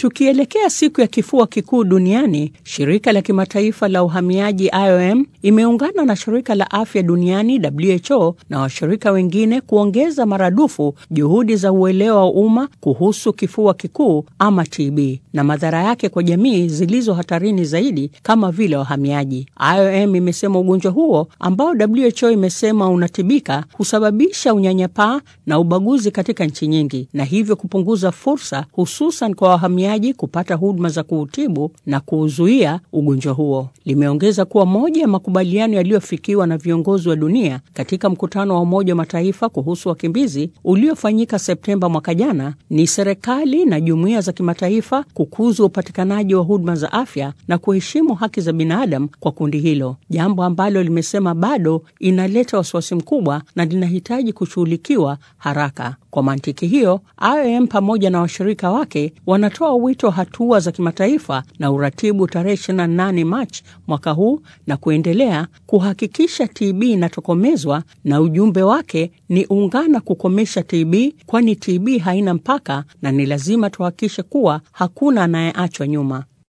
Tukielekea siku ya kifua kikuu duniani, shirika la kimataifa la uhamiaji IOM imeungana na shirika la afya duniani WHO na washirika wengine kuongeza maradufu juhudi za uelewa wa umma kuhusu kifua kikuu ama TB na madhara yake kwa jamii zilizo hatarini zaidi kama vile wahamiaji. IOM imesema ugonjwa huo ambao WHO imesema unatibika husababisha unyanyapaa na ubaguzi katika nchi nyingi na hivyo kupunguza fursa hususan kwa wahamiaji kupata huduma za kuutibu na kuuzuia ugonjwa huo. Limeongeza kuwa moja ya makubaliano yaliyofikiwa na viongozi wa dunia katika mkutano wa Umoja wa Mataifa kuhusu wakimbizi uliofanyika Septemba mwaka jana ni serikali na jumuiya za kimataifa kukuza upatikanaji wa huduma za afya na kuheshimu haki za binadamu kwa kundi hilo, jambo ambalo limesema bado inaleta wasiwasi mkubwa na linahitaji kushughulikiwa haraka. Kwa mantiki hiyo, IOM pamoja na washirika wake wanatoa wito wa hatua za kimataifa na uratibu tarehe 28 Machi mwaka huu na kuendelea kuhakikisha TB inatokomezwa, na ujumbe wake ni ungana kukomesha TB, kwani TB haina mpaka na ni lazima tuhakikishe kuwa hakuna anayeachwa nyuma.